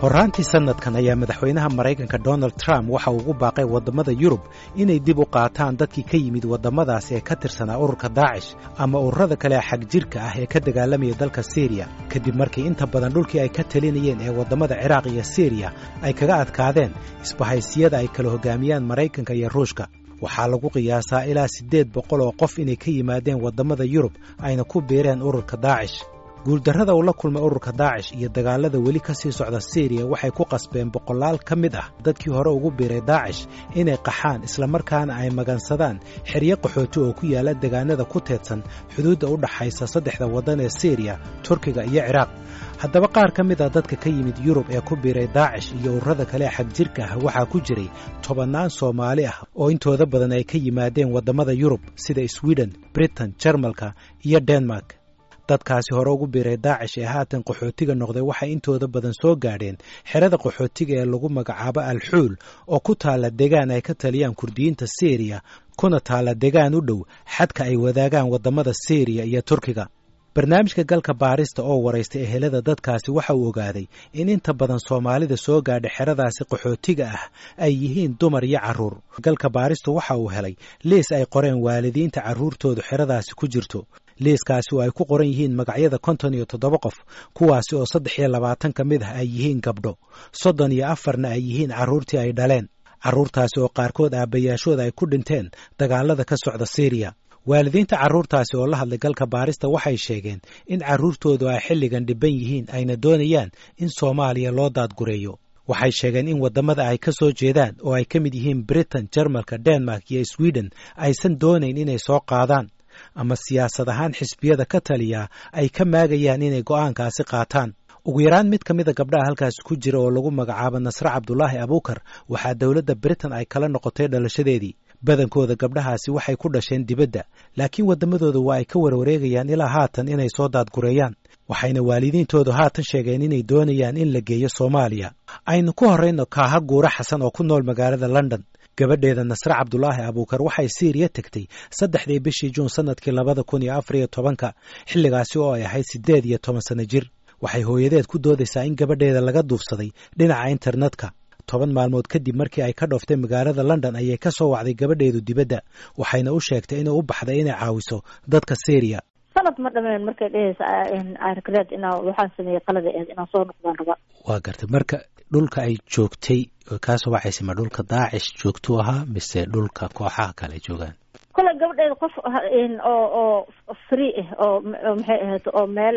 horraantii sannadkan ayaa madaxweynaha maraykanka donald trump waxa uu ugu baaqay waddamada yurub inay dib u qaataan dadkii ka yimid waddamadaas ee ka tirsanaa ururka daacish ama ururada kale ee xag jirka ah ee ka dagaalamaya dalka siriya kadib markii inta badan dhulkii ay ka talinayeen ee waddamada ciraaq iyo siriya ay kaga adkaadeen isbahaysiyada ay kala hoggaamiyaan maraykanka iyo ruushka waxaa lagu qiyaasaa ilaa siddeed boqol oo qof inay ka yimaadeen waddamada yurub ayna ku biireen ururka daacish guuldarrada uu la kulmay ururka daacish iyo dagaalada weli ka sii socda siriya waxay ku qasbeen boqolaal ka mid ah dadkii hore ugu biiray daacish inay qaxaan islamarkaana ay magansadaan xeryo qaxooti oo ku yaalla degaanada ku teedsan xuduudda u dhaxaysa saddexda waddan ee siriya turkiga iyo ciraaq haddaba qaar ka mid ah dadka ka yimid yurub ee ku biiray daacish iyo ururada kale ee xag jirka ah waxaa ku jiray tobannaan soomaali ah oo intooda badan ay ka yimaadeen waddamada yurub sida sweden britain jarmalka iyo denmark dadkaasi hore ugu biiray daacish ee haatan qaxootiga noqday waxay intooda badan soo gaadheen xerada qaxootiga ee lagu magacaabo alxuul oo ku taalla degaan ay ka taliyaan kurdiyiinta siriya kuna taalla degaan u dhow xadka ay wadaagaan waddamada siriya iyo turkiga barnaamijka galka baarista oo waraystay ehelada dadkaasi waxa uu ogaaday in inta badan soomaalida soo gaadha xeradaasi qaxootiga ah ay yihiin dumar iyo carruur galka baaristu waxa uu helay liis ay qoreen waalidiinta carruurtoodu xeradaasi ku jirto liiskaasi oo ay ku qoran yihiin magacyada konton iyo toddoba qof kuwaasi oo saddex iyo labaatan ka mid ah ay yihiin gabdho soddon iyo afarna ay yihiin carruurtii ay dhaleen carruurtaasi oo qaarkood aabbayaashooda ay ku dhinteen dagaalada ka socda siriya waalidiinta carruurtaasi oo la hadlay galka baarista waxay sheegeen in carruurtoodu ay xilligan dhibban yihiin ayna doonayaan in soomaaliya loo daadgureeyo waxay sheegeen in waddamada ay ka soo jeedaan oo ay ka mid yihiin britain jarmalka denmark iyo sweden aysan doonayn inay soo qaadaan ama siyaasad ahaan xisbiyada ka taliyaa ay ka maagayaan inay go'aankaasi qaataan ugu yaraan mid ka mida gabdhaha halkaasi ku jira oo lagu magacaabo nasre cabdulaahi abuukar waxaa dowladda britain ay kala noqotay dhalashadeedii badankooda gabdhahaasi waxay ku dhasheen dibadda laakiin waddamadooda waa ay ka warwareegayaan ilaa haatan inay soo daadgureeyaan waxayna waalidiintoodu haatan sheegeen inay doonayaan in la geeyo soomaaliya aynu ku horrayno kaaha guura xasan oo ku nool magaalada london gabadheeda nasre cabdulaahi abuukar waxay siiriya tegtay saddexdii bishii juun sannadkii labada kun iyo afar iyo tobanka xilligaasi oo ay ahayd siddeed iyo toban sanno jir waxay hooyadeed ku doodaysaa in gabadheeda laga duufsaday dhinaca internetka toban maalmood kadib markii ay ka dhooftay magaalada london ayay ka soo wacday gabadheedu dibadda waxayna u sheegtay inay u baxday inay caawiso dadka syriya sanad ma dhameen markay dhehaysa argreed inaa waxaan sameeyey qalada eed inaan soo noqdaan raba waa gartay marka dhulka ay joogtay kaasoo wacaysa ma dhulka daacish joogtuu ahaa mise dhulka kooxaha kale ay joogaan kole gabadheeda qof oo oo free ah oo maxay ahayd oo meel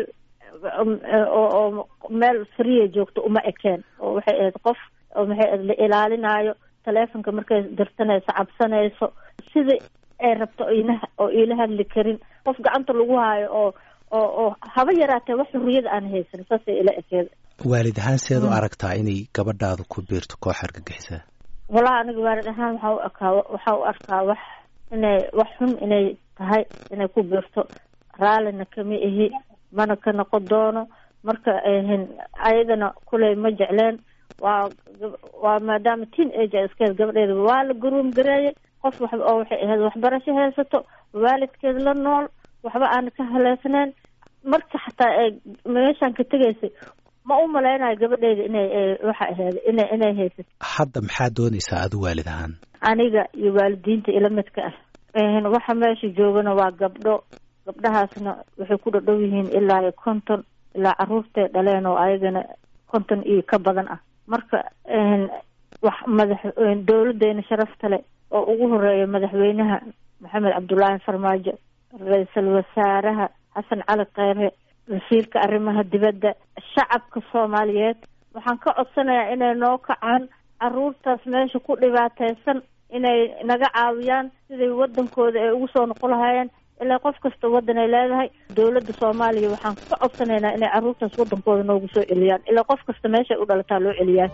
oo meel free joogto uma ekeen oo waxay ahayd qof oo maxay ahayd la ilaalinaayo taleefonka markay dirsanayso cabsanayso sidii ay rabto ina oo iila hadli karin qof gacanta lagu haayo oo oo oo haba yaraatee wax xurriyada aan haysan saasay ila ekeeda waalid ahaan seed u aragtaa inay gabadhaadu ku biirto koox argagixisa walahi aniga waalid ahaan waxaa u arkaa waxaa u arkaa wax inay wax xun inay tahay inay ku biirto raallina kama ihi mana ka noqon doono marka ayadana kuley ma jecleen waa waa maadaama teen age a iskeed gabadheeda waa la garuum gareeyay qof wax oo waxay ahayd waxbarasho haysato waalidkeed la nool waxba aan ka haleesnayn marka xataa ay meeshaan ka tegaysay ma u malaynayo gabadheeda inay waxa ahayd inay inay haysato hadda maxaa doonaysaa adu waalid ahaan aniga iyo waalidiinta ila midka ah waxa meesha joogana waa gabdho gabdhahaasna waxay ku dhadhow yihiin ilaa iyo konton ilaa carruurtay dhaleen oo ayagana konton iyo ka badan ah marka wax madax dowladeena sharafta leh oo ugu horeeya madaxweynaha maxamed cabdullaahi farmaajo ra-iisul wasaaraha xasan cali kheyre wasiirka arrimaha dibadda shacabka soomaaliyeed waxaan ka codsanayaa inay noo kacaan carruurtaas meesha ku dhibaataysan inay naga caawiyaan siday waddankooda ay ugu soo noqon lahaayeen ilaa qof kasta waddan ay leedahay dowladda soomaaliya waxaan ka codsanaynaa inay carruurtaas waddankooda noogu soo celiyaan ilaa qof kasta meeshay u dhalataa loo celiyaan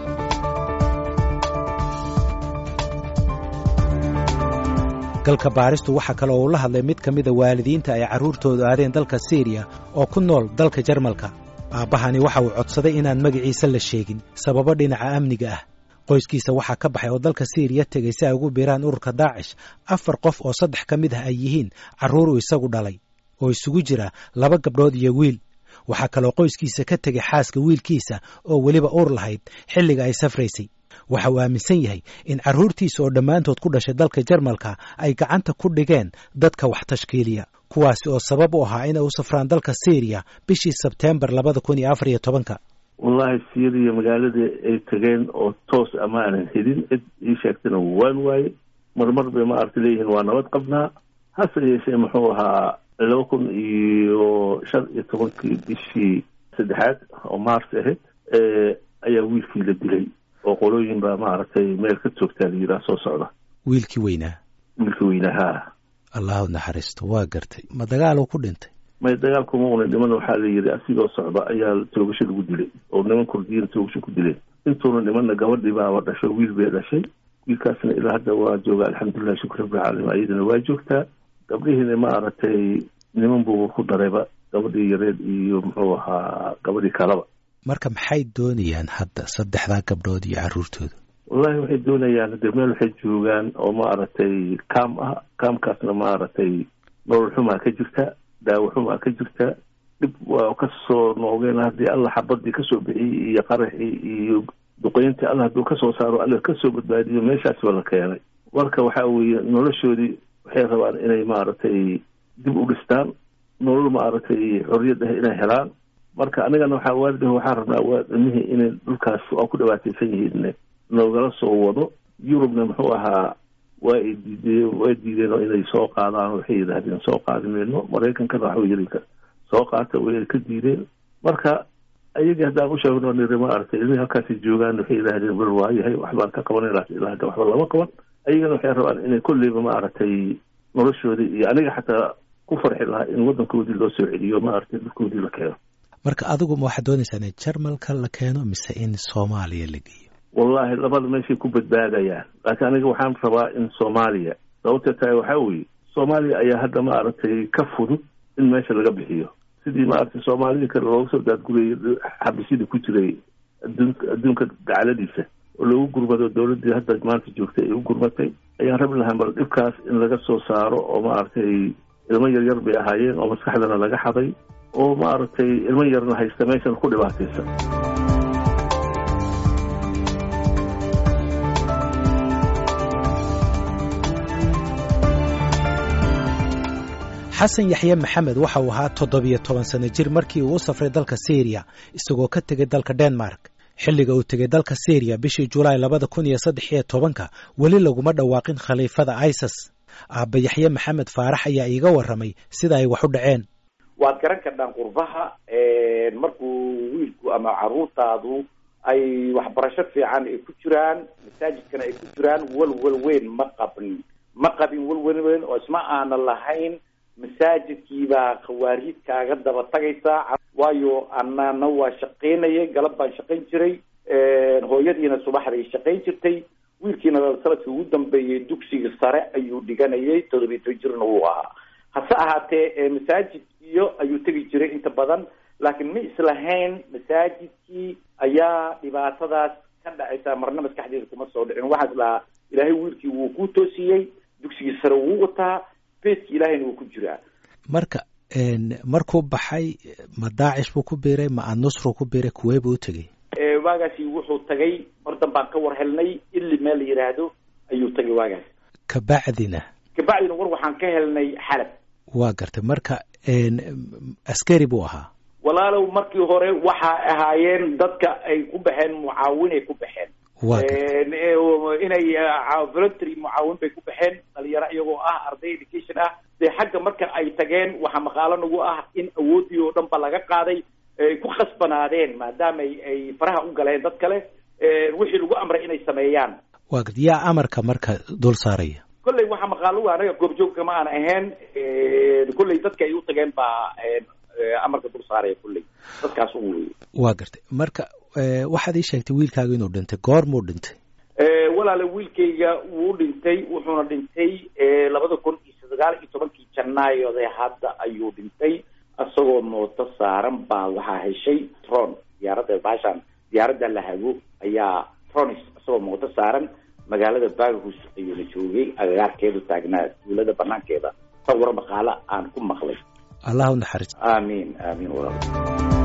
galka baaristu waxaa kale oo uu la hadlay mid ka mida waalidiinta ay carruurtoodu aadeen dalka siriya oo ku nool dalka jarmalka aabbahani waxa uu codsaday inaan magaciisa la sheegin sababo dhinaca amniga ah qoyskiisa waxaa ka baxay oo dalka siriya tegay si ay ugu biiraan ururka daacish afar qof oo saddex ka mid ah ay yihiin carruur uu isagu dhalay oo isugu jira laba gabdhood iyo wiil waxaa kaloo qoyskiisa ka tegay xaaska wiilkiisa oo weliba uur lahayd xilliga ay safraysay waxa uu aaminsan yahay in carruurtiisa oo dhammaantood ku dhashay dalka jarmalka ay gacanta ku dhigeen dadka wax tashkiiliya kuwaasi oo sabab u ahaa inay u safraan dalka syriya bishii sebteembar labada kun iyo afar iyo tobanka wallaahi syriya magaaladii ay tageen oo toos ama aanan helin cid ii sheegtana waan waaye marmar bay ma aragta leeyihiin waa nabad qabnaa hase yeeshee muxuu ahaa laba kun iyo shan iyo tobankii bishii saddexaad oo mars ahayd ayaa wiilkii la dilay oo qolooyin baa maaragtay meel ka toogtaa la yidhaha soo socda wiilkii weynaa wiilkii weynaa haa allahu naxariisto waa gartay ma dagaaluu ku dhintay may dagaalkuma una dhiman waxaa la yidhi asigoo socda ayaa toogasho lagu dilay oo niman kurdiyiin toogasho ku dileen intuuna dhimanna gabadhii baaba dhasho wiil bay dhashay wiilkaasna ilaa hadda waa jooga alxamdulilah shukr rabbilcaalamiin ayadana waa joogtaa gabdhihiina ma aragtay niman buu ku darayba gabadhii yareed iyo muxuu ahaa gabadhii kalaba marka maxay doonayaan hadda saddexdaa gabdhood iyo carruurtooda wallahi waxay doonayaan hadee meel waxay joogaan oo ma aragtay kaam ah kaamkaasna ma aragtay nolol xumaa ka jirta daawo xumaa ka jirta dhib waa kasoo noogeen haddii alla xabadii kasoo bixiyey iyo qaraxii iyo duqeyntii alla hadduu kasoo saaro alla kasoo badbaadiyo meeshaasi ba la keenay marka waxa weeye noloshoodii waxay rabaan inay maaragtay dib u dhistaan nolol maaragtay xorriyad ah inay helaan marka anigana waxaa waalidah waxaan rabnaa waa ilmihii inay dhulkaas waa ku dhibaataysan yihiin noogala soo wado yurubna muxuu ahaa waa ay diideen waa diideen oo inay soo qaadaan waxay yidhaahdeen soo qaadi mayno maraykankana waxba yiri soo qaata way ka diideen marka ayagii haddaan u sheegno niri ma aragtay ilmihii halkaasi joogaan waxay yidhahdeen bal waayahay waxbaan ka qabanay laakiin ilaa hadda waxba lama qaban ayagana waxay rabaan inay kolleyba ma aragtay noloshoodii iyo aniga xataa ku farxi lahaa in waddankoodii loo soo celiyo ma aragtay dhulkoodii la keeno marka adigu ma waxaad doonaysaa in jarmalka la keeno mise in soomaaliya la geeyo wallahi labada meeshay ku badbaadayaan laakiin aniga waxaan rabaa in soomaaliya sababta tahay waxaa weeye soomaaliya ayaa hadda ma aragtay ka fudud in meesha laga bixiyo sidii maaragtay soomaalidii kale looga soo daadgurayay xabisyada ku jiray adduunka adduunka gacaladiisa oo loogu gurmado dowladdii hadda maanta joogtay ay u gurmatay ayaan rabi lahaa bal dhibkaas in laga soo saaro oo maaragtay ilmo yaryar bay ahaayeen oo maskaxdana laga xaday oo maaragtay ilmo yarna haysta meeshan ku dhibaataysan xasan yaxye maxamed waxa uu ahaa toddobiyo toban sano jir markii uu u safray dalka syriya isagoo ka tegay dalka denmark xilliga uu tegay dalka syriya bishii julaay labada kun iyo saddex iyo tobanka weli laguma dhawaaqin khaliifada isis aabba yaxye maxamed faarax ayaa iiga warramay sida ay wax u dhaceen waad garan kardhaan qurbaha markuu wiilku ama carruurtaadu ay waxbarasho fiican ay ku jiraan masaajidkana ay ku jiraan walwal weyn ma qabin ma qabin walwal weyn oo isma aana lahayn masaajidkiibaa khawaariid kaaga daba tagaysaa waayo anana waa shaqaynayay galab baan shaqayn jiray hooyadiina subaxday shaqayn jirtay wiilkiina sanadkii ugu dambeeyey dugsiga sare ayuu dhiganayay toddobiyi toban jirna wuu ahaa hase ahaatee masaajidkiyo ayuu tegi jiray inta badan laakiin ma islahayn masaajidkii ayaa dhibaatadaas ka dhacaysa marna maskaxdeeda kuma soo dhicin waxaa islahaa ilaahay wiilkii wuu ku toosiyey dugsigii sare wuu wataa beedki ilahayna wuu ku jiraa marka markuu baxay ma daacish buu ku biiray ma anusru ku biiray kuwee buu u tegey waagaasi wuxuu tagay mar danbaan ka war helnay ili meel la yidhaahdo ayuu tagay waagaas kabacdina kabacdina war waxaan ka helnay xalab waa gartay marka askari buu ahaa walaalow markii hore waxaa ahaayeen dadka ay ku baxeen mucaawinay ku baxeen inay voluntary mucaawin bay ku baxeen dhalinyaro iyagoo ah arday education ah dee xagga marka ay tageen waxaa maqaalo nagu ah in awooddii oo dhan ba laga qaaday ay ku khasbanaadeen maadaama ay faraha u galeen dad kale wixii lagu amray inay sameeyaan waa garta yaa amarka marka dul saaraya kolley waxaa maqaalo anaga goobjoogka ma aan ahayn kolley dadka ay u tageen baa amarka dul saaraya kolley dadkaas u wey waa gartay marka waxaad ii sheegtay wiilkaaga inuu dhintay goormuu dhintay walaale wiilkayga wuu dhintay wuxuuna dhintay labada kun iyo sagaal iyo tobankii janaayode hadda ayuu dhintay isagoo mooto saaran baa waxaa heshay tron diyaaradda baashaan diyaaradda la hago ayaa tronis isagoo mooto saaran magaalada baghus ayuuna joogay agagaarkeedu taagnaa duulada banaankeeda sawir maqaalo aan ku maqlay allah u naxariis aamiin aamiin walaal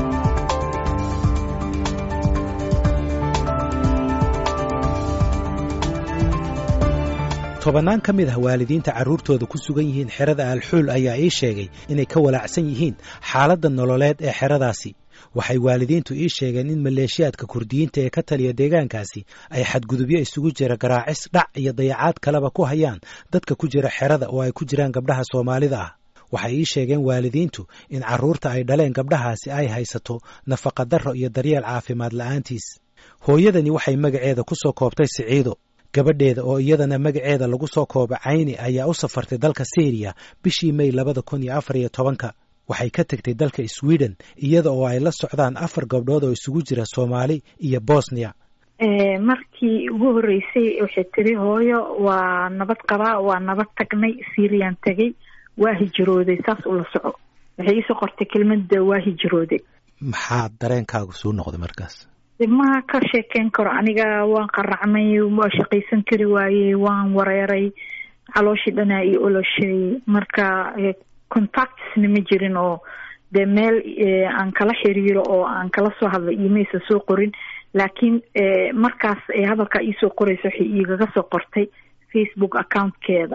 tobannaan ka mid ah waalidiinta carruurtooda ku sugan yihiin xerada alxuul ayaa ii sheegay inay ka walaacsan yihiin xaaladda nololeed ee xeradaasi waxay waalidiintu ii sheegeen in maleeshiyaadka kurdiyiinta ee ka taliya deegaankaasi ay xadgudubyo isugu jira garaacis dhac iyo dayacaad kaleba ku hayaan dadka ku jira xerada oo ay ku jiraan gabdhaha soomaalida ah waxay ii sheegeen waalidiintu in carruurta ay dhaleen gabdhahaasi ay haysato nafaqadarro iyo daryeel caafimaad la'aantiis hooyadani waxay magaceeda ku soo koobtay siciido gabadheeda oo iyadana magaceeda lagu soo kooba cayni ayaa u safartay dalka syriya bishii may labada kun iyo afar iyo tobanka waxay ka tegtay dalka sweden iyada oo ay la socdaan afar gabdhood oo isugu jira soomaali iyo bosnia markii ugu horreysay waxay tiri hooyo waa nabad qabaa waa nabad tagnay syriyan tegay waa hijrooday saas ula soco waxay iisoo qortay kelmada waa hijrooday maxaa dareenkaagu suu noqday markaas ma ka sheekeyn karo aniga waan qaracmay waa shaqaysan kari waayey waan wareeray calooshii dhanaa io oloshay marka contactsna ma jirin oo dee meel aan kala xiriiro oo aan kala soo hadlay imaysa soo qorin laakiin markaas hadalkaa iisoo qoraysa waxay igaga soo qortay facebook accountkeeda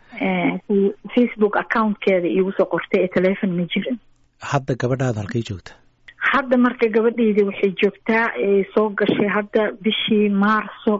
facebook accountkeeda iigu soo qortay ee telefon ma jirin hadda gabadhaada halkay joogta hadda marka gabadheyda waxay joogtaa soo gashay hadda bishii maarso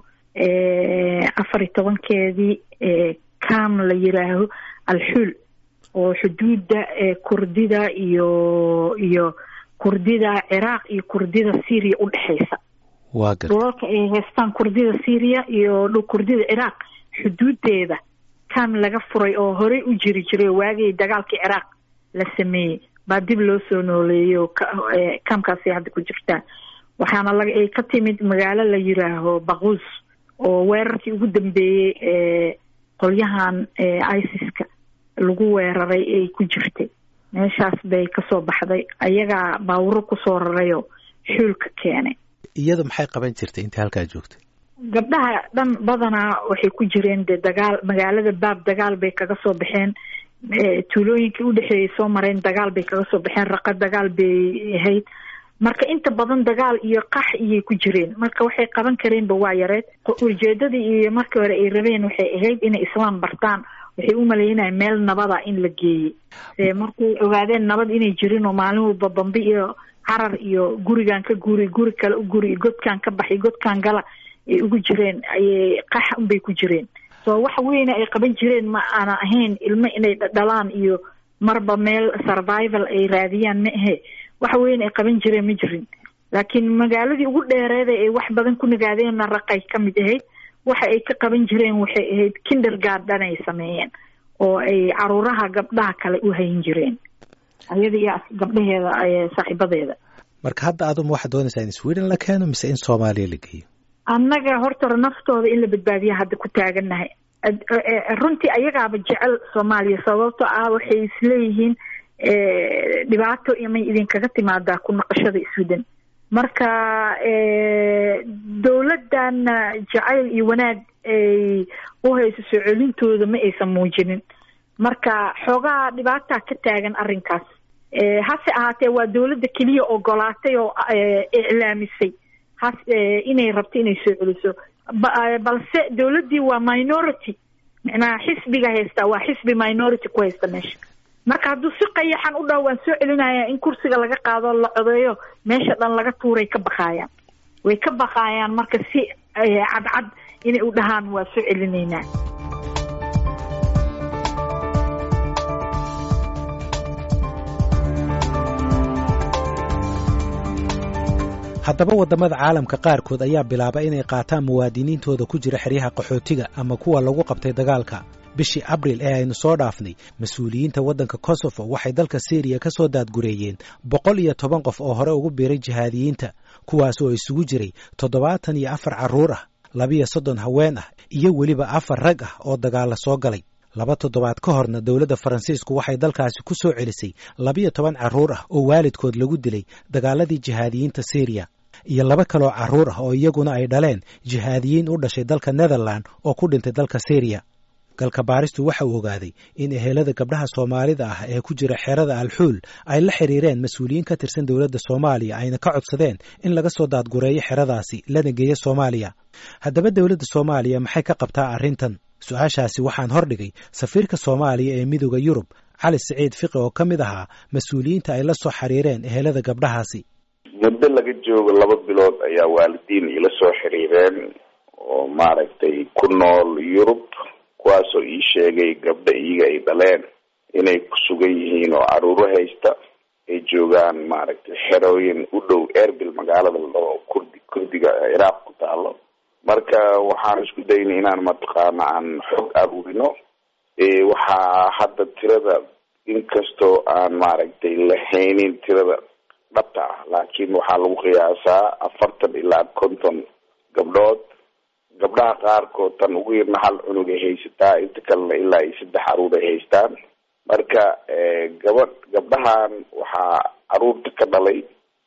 afar iyo tobankeedii cam la yiraaho alxuul oo xuduudda kurdida iyo iyo kurdida ciraaq iyo kurdida syria udhexeysa waa gar dhulalka ay haystaan kurdida syria iyo kurdida ciraaq xuduudeeda cam laga furay oo horey u jiri jiray waagii dagaalkii ciraaq la sameeyey baa dib loo soo nooleeyo kamkaasi hadda ku jirtaa waxaana laga ay ka timid magaalo la yiraaho baquus oo weerarkii ugu dambeeyey ee qolyahan isis-ka lagu weeraray ay ku jirtay meeshaas bay kasoo baxday ayagaa baawuro kusoo rarayoo xuulka keenay iyada maxay qaban jirtay intii halkaa joogtay gabdhaha dhan badanaa waxay ku jireen dee dagaal magaalada baab dagaal bay kaga soo baxeen tuulooyinkii udhexeeyay soo mareen dagaal bay kaga soo baxeen raqa dagaal bay ahayd marka inta badan dagaal iyo qax iyay ku jireen marka waxay qaban kareenba waa yareed ujeedadii iyo markii hore ay rabeen waxay ahayd inay islaam bartaan waxay u maleynaya meel nabada in la geeyey markay ogaadeen nabad inay jirin oo maalin walba bambi iyo carar iyo gurigan ka guri guri kale u guri godkan ka baxay godkan gala ay ugu jireen ayay qax unbay ku jireen so wax weyne ay qaban jireen ma aana ahayn ilmo inay dhalaan iyo marba meel survival ay raadiyaan ma ahe wax weyne ay qaban jireen ma jirin laakiin magaaladii ugu dheereeda ay wax badan ku nagaadeenna raqay ka mid ahayd waxa ay ka qaban jireen waxay ahayd kindergarden ay sameeyeen oo ay caruuraha gabdhaha kale u hayn jireen ayada iyo gabdhaheeda saaxiibadeeda marka hadda aduma waxaad doonaysaa in sweden la keeno mise in soomaaliya la geeyo annaga horta naftooda in la badbaadiya hadda ku taagannahay runtii ayagaaba jecel soomaaliya sababto ah waxay isleeyihiin dhibaato imay idinkaga timaadaa ku naqashada sweden marka dowladdan jacayl iyo wanaag ay u hayso soo celintooda ma aysan muujinin marka xoogaa dhibaataa ka taagan arrinkaas hase ahaatee waa dowladda keliya ogolaatay oo iclaamisay has inay rabto inay soo celiso balse dowladdii waa minority micnaha xisbiga haystaa waa xisbi minority ku haysta meesha marka hadduu si qayaxan u dhaho waan soo celinaya in kursiga laga qaado la codeeyo meesha dhan laga tuuray ka baqaayaan way ka baqaayaan marka si cadcad inay u dhahaan waa soo celinaynaa haddaba waddamada caalamka qaarkood ayaa bilaaba inay qaataan muwaadiniintooda ku jira xeryaha qaxootiga ama kuwa lagu qabtay dagaalka bishii abril ee aynu soo dhaafnay mas-uuliyiinta waddanka kosofo waxay dalka syriya ka soo daadgureeyeen boqol iyo toban qof oo hore ugu biiray jihaadiyiinta kuwaas oo isugu jiray toddobaatan iyo afar carruur ah labiyo soddon haween ah iyo weliba afar rag ah oo dagaalla soo galay laba toddobaad ka horna dowladda faransiisku waxay dalkaasi ku soo celisay labiyo toban carruur ah oo waalidkood lagu dilay dagaaladii jihaadiyiinta syriya iyo laba kaloo carruur ah oo iyaguna ay dhaleen jihaadiyiin u dhashay dalka netherland oo ku dhintay dalka syriya galka baaristu waxa uu ogaaday in ehelada gabdhaha soomaalida ah ee ku jira xerada alxuul ay la xiriireen mas-uuliyiin ka tirsan dowladda soomaaliya ayna ka codsadeen in laga soo daadgureeyo xeradaasi lana geeyo soomaaliya haddaba dowladda soomaaliya maxay ka qabtaa arrintan su-aashaasi waxaan hordhigay safiirka soomaaliya ee midooda yurub cali siciid fiqi oo ka mid ahaa mas-uuliyiinta ay la soo xiriireen ehelada gabdhahaasi muddo laga joogo laba bilood ayaa waalidiin ila soo xiriireen oo maaragtay ku nool yurub kuwaasoo ii sheegay gabdho iyaga ay dhaleen inay ku sugan yihiin oo caruuro haysta ay joogaan maaragtay xerooyin u dhow erbil magaalada ladhaho kurdi kurdiga ciraaq ku taalo marka waxaan isku daynay inaan mataqaana aan xog aruurino waxaa hadda tirada inkastoo aan maaragtay lahaynin tirada dhabta ah laakiin waxaa lagu qiyaasaa afartan ilaa konton gabdhood gabdhaha qaarkood tan ugu yarna hal cunug ay haysataa inta kalena ilaa iyo saddex caruur ay haystaan marka gabadh gabdhahan waxaa caruurta ka dhalay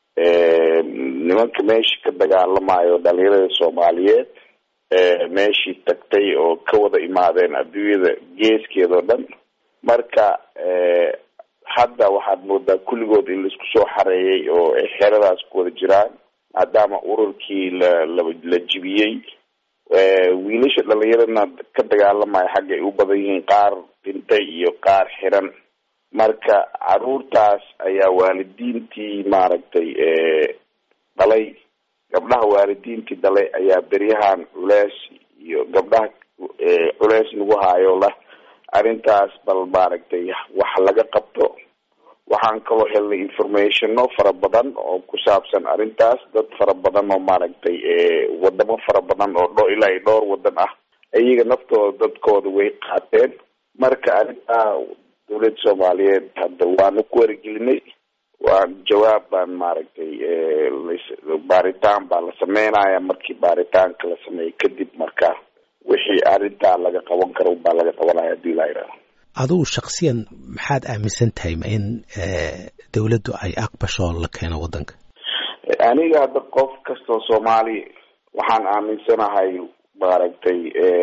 nimanka meesha ka dagaalamayo dhalinyarada soomaaliyeed meeshii tagtay oo ka wada imaadeen adduunyada geeskeeda oo dhan marka hadda waxaad moodaa kulligood in laisku soo xareeyay oo ay xeradaas ku wada jiraan maadaama ururkii la la la jibiyey wiilasha dhalinyaradna ka dagaalamaya xagga ay u badan yihiin qaar dhintay iyo qaar xiran marka caruurtaas ayaa waalidiintii maaragtay dhalay gabdhaha waalidiintii dhalay ayaa beryahan culeys iyo gabdhaha culeys nagu haayo lah arrintaas bal maaragtay wax laga qabto waxaan kaloo helnay informationo fara badan oo ku saabsan arrintaas dad fara badan oo maaragtay wadamo fara badan oo dho ilaa iyo dhowr wadan ah iyaga naftooda dadkooda way qaateen marka arrintaa dawladda soomaaliyeed hadda waanu ku warigelinay waa jawaab baan maaragtay baaritaan baa la sameynaya markii baaritaanka la sameeyey kadib marka wixii arrintaa laga qaban karo baa laga qabanaya hadii laa yidhaha adugu shaksiyan maxaad aaminsan tahay ma in dawladdu ay aqbasho la keeno waddanka aniga hadda qof kastoo soomaali waxaan aaminsanahay maaragtay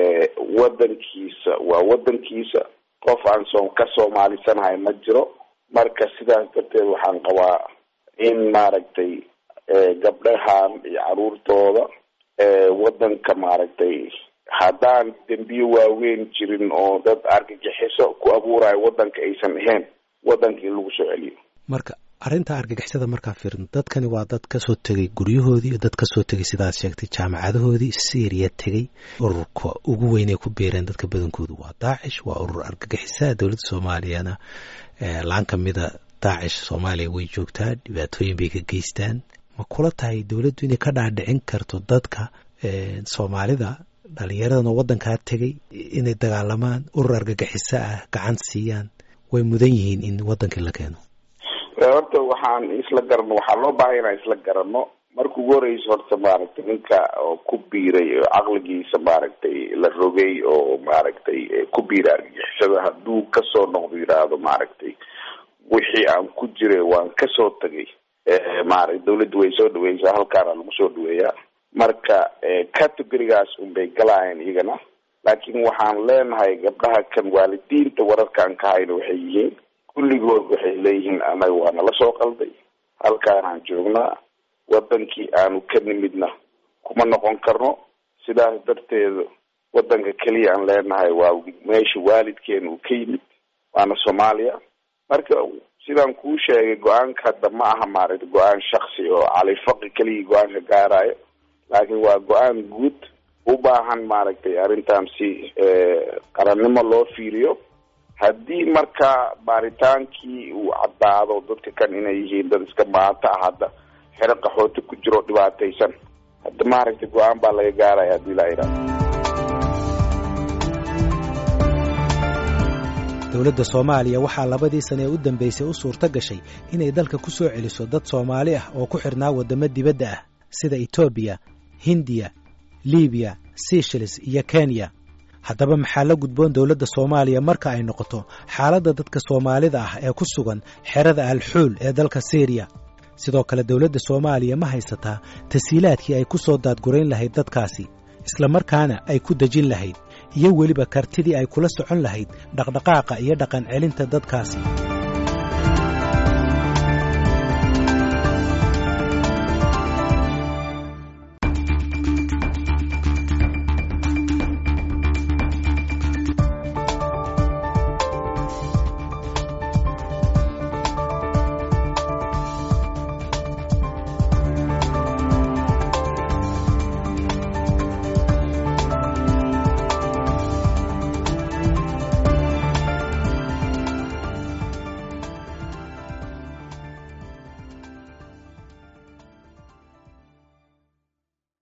waddankiisa waa waddankiisa qof aan soo ka soomaalisanahay ma jiro marka sidaas darteed waxaan qabaa in maaragtay gabdhahan iyo caruurtooda waddanka maaragtay haddaan dembiye waaweyn jirin oo dad argagixiso ku abuurayo waddanka aysan ahayn waddanka in lagu soo celiyo marka arrinta argagixisada markaa fiirno dadkani waa dad kasoo tegay guryahoodii dad kasoo tegay sidaad sheegtay jaamacadahoodii syriya tegey ururka ugu weynay ku biireen dadka badankoodu waa daacish waa urur argagixisaa dowladda soomaaliyana laan ka mida daacish soomaaliya way joogtaa dhibaatooyin bay ka geystaan ma kula tahay dowladdu inay ka dhaadhicin karto dadka soomaalida dhalinyaradana waddankaa tegay inay dagaalamaan urur argagixiso ah gacan siiyaan way mudan yihiin in waddankii la keeno horta waxaan isla garano waxaa loo baahaya inaan isla garano marka ugu horeysa horta maaragtay ninka oo ku biiray oo caqligiisa maaragtay la rogay oo maaragtay ku biiray argagixisada hadduu kasoo noqdo yidhaahdo maaragtay wixii aan ku jiray waan kasoo tagay maaragta dawladda way soo dhaweysaa halkaana lagu soo dhaweeyaa marka categorigaas unbay galaayeen iyagana laakiin waxaan leenahay gabdhaha kan waalidiinta wararkaan ka hayno waxay yihiin kulligood waxay leeyihiin anaga waa nala soo qalday halkaanaan joognaa waddankii aanu ka nimidna kuma noqon karno sidaas darteeda waddanka keliya aan leenahay waa meesha waalidkeena uu ka yimid waana soomaaliya marka sidaan kuu sheegay go-aanka hadda ma aha maaragta go-aan shaksi oo califaqi keligii go-aanka gaarayo laakiin waa go-aan guud u baahan maaragtay arrintan si qarannimo loo fiiriyo haddii marka baaritaankii uu caddaado dadka kan inay yihiin dad iska maanta ah hadda xero qaxooti ku jiro dhibaataysan hadda maaragtay go-aan baa laga gaaraya haddii laa yidhahdo dowladda soomaaliya waxaa labadii sane ee u dambaysay u suurto gashay inay dalka ku soo celiso dad soomaali ah oo ku xidhnaa waddamo dibadda ah sida etoobiya hindiya libiya seychelles iyo kenya haddaba maxaa la gudboon dowladda soomaaliya marka ay noqoto xaaladda dadka soomaalida ah ee ku sugan xerada alxuul ee dalka syriya sidoo kale dowladda soomaaliya ma haysataa tasiilaadkii ay ku soo daadgurayn lahayd dadkaasi islamarkaana ay ku dejin lahayd iyo weliba kartidii ay kula socon lahayd dhaqdhaqaaqa iyo dhaqan celinta dadkaasi